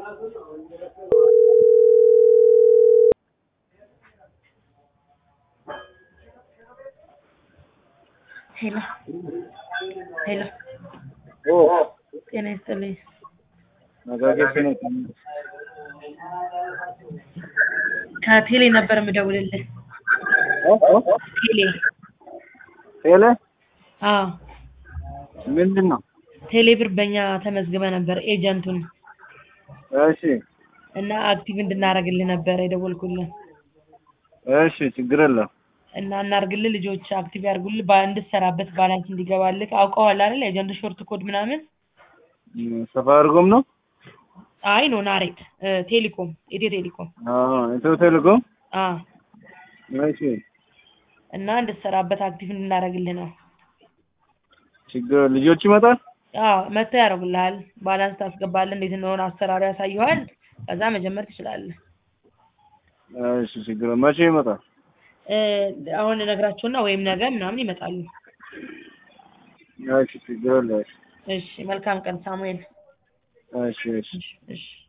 ሄሎ ሄሎ ኦ ጤና ይስጥልኝ። መጋገስ ነው። ከቴሌ ነበር የምደውልልህ። ቴሌ ቴሌ አዎ፣ ምንድን ነው? ቴሌ ብር በእኛ ተመዝግበ ነበር ኤጀንቱን እሺ እና አክቲቭ እንድናደርግልህ ነበር የደወልኩልህ እሺ፣ ችግር የለም። እና እናርግልህ ልጆች አክቲቭ ያርጉልህ ባ- እንድትሰራበት ባላንስ እንዲገባልህ አውቀዋል አይደል? ኤጀንት ሾርት ኮድ ምናምን ሰፋርጎም ነው። አይ ኖ ናሬት እ፣ ቴሌኮም ኢትዮ ቴሌኮም አዎ ኢትዮ ቴሌኮም። አ እሺ እና እንድትሰራበት አክቲቭ እንድናደርግልህ ነው። ችግር ልጆች ይመጣል። አዎ መጥተው ያደርጉልሃል። ባላንስ ታስገባለህ። እንዴት እንደሆነ አሰራሩ ያሳየዋል። ከዛ መጀመር ትችላለህ። እሺ ችግር መቼ ይመጣል? እ፣ አሁን እነግራቸውና ወይም ነገ ምናምን ይመጣሉ። እሺ ችግር የለም። እሺ መልካም ቀን ሳሙኤል። እሺ እሺ እሺ